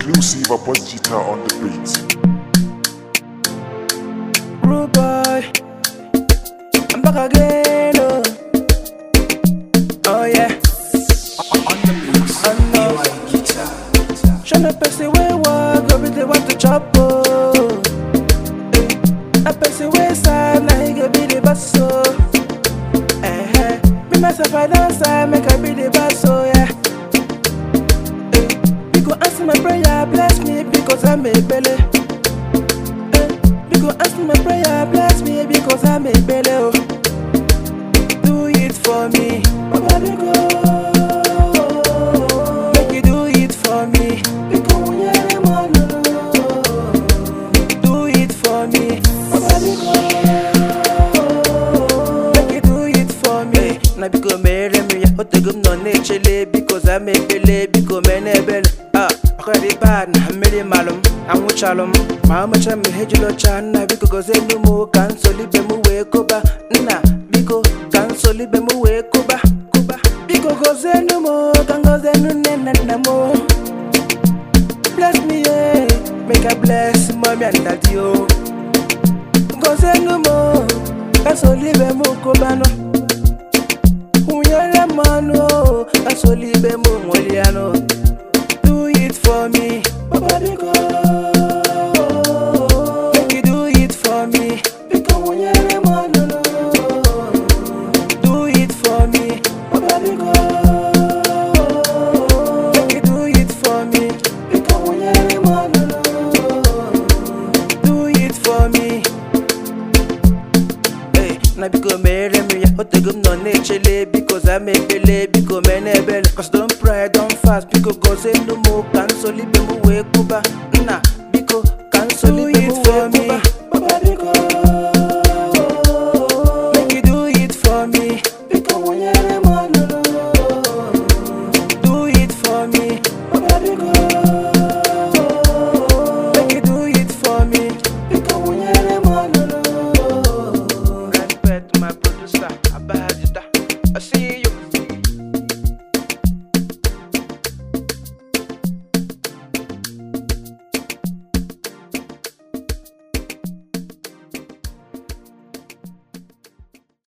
Exclusive about guitar on the beat. Rude boy, I'm back again. Oh, oh yeah. On the mix, I know. my guitar. Show me person where walk, go be the one to chop. Oh, Eh, a person where sad, now he go be the boss. Oh, eh, eh. Me myself I dance, I make I be the boss. Oh yeah. Eh, You go answer my prayer, bless me because I'm a belly. Eh, You go answer my prayer, bless me because I'm a belly. Oh. Do it for me, Baba you go. Make you do it for me, because we are the one. Do it for me, Baba you go. Make you do it for me. Na biko mere mi ya otego m nọ na-echele biko za m ekpele biko mee n'ebele ah ọkọ dị bad na mmiri malụ m anwụchalụ m ma amecha m ihe jiri ọcha nna biko gozie elu m ka nsolibe m wee kụba nna biko ka nsolibe m wee kụba kụba biko gozie elu m ka ngozie elu nne na nna m bless me yeah make I bless mommy and daddy oh gozie elu m ka nsolibe m kụbanụ Unyere manu, asolibe mu mweliano. Do it for me, Baba Biko. Make you do it for me, Biko unyere manu. Do it for me, Baba Biko. Make you do it for me, Biko unyere manu. Do it for me. Hey, na biko mere m ya otego m nọ na-echele biko za m ekpele biko mee n'ebele cause don pray don fast biko gozie elu m ka nsolibe m wee kwụba